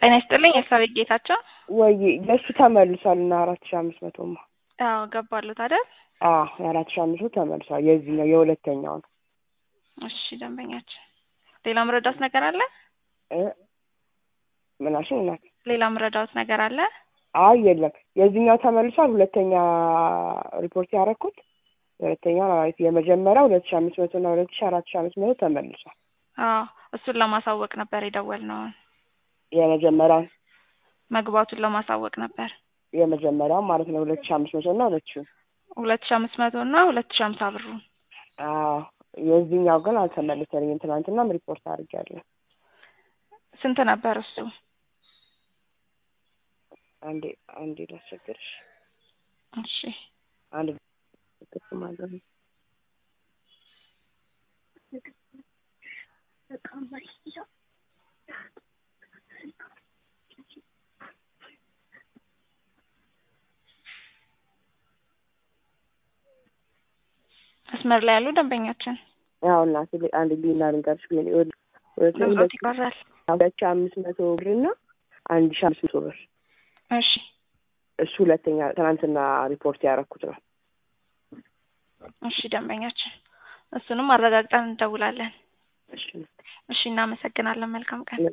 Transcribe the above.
ጤና ይስጥልኝ የሳቤት ጌታቸው። ወይ የእሱ ተመልሷል እና አራት ሺ አምስት መቶማ አዎ ገባሉት አይደል? አዎ የአራት ሺ አምስት መቶ ተመልሷል። የዚህኛው የሁለተኛው ነው። እሺ ደንበኛችን፣ ሌላ ምረዳት ነገር አለ? እ ምናሽን እናት ሌላ ምረዳት ነገር አለ? አይ የለም የዚህኛው ተመልሷል። ሁለተኛ ሪፖርት ያደረኩት የሁለተኛው ማለት የመጀመሪያው ሁለት ሺ አምስት መቶ እና ሁለት ሺ አራት ሺ አምስት መቶ ተመልሷል። አዎ እሱን ለማሳወቅ ነበር የደወልነው። የመጀመሪያውን መግባቱን ለማሳወቅ ነበር። የመጀመሪያው ማለት ነው ሁለት ሺ አምስት መቶ እና ሁለት ሺ ሁለት ሺ አምስት መቶ እና ሁለት ሺ አምሳ ብሩ። አዎ የዚህኛው ግን አልተመለሰልኝም። ትናንትናም ሪፖርት አድርጌያለሁ። ስንት ነበር እሱ? አንዴ አንዴ ላስቸግርሽ። እሺ አንድ ክፍ ማለት ነው መስመር ላይ ያሉ ደንበኛችን ያው እናቴ አንድ ሊና ልንገርሽ ግን ድምፆት ይቀራል። ሁለት ሺ አምስት መቶ ብር እና አንድ ሺ አምስት መቶ ብር እሺ እሱ ሁለተኛ ትናንትና ሪፖርት ያደረኩት ነው። እሺ ደንበኛችን፣ እሱንም አረጋግጠን እንደውላለን። እሺ እሺ እናመሰግናለን። መልካም ቀን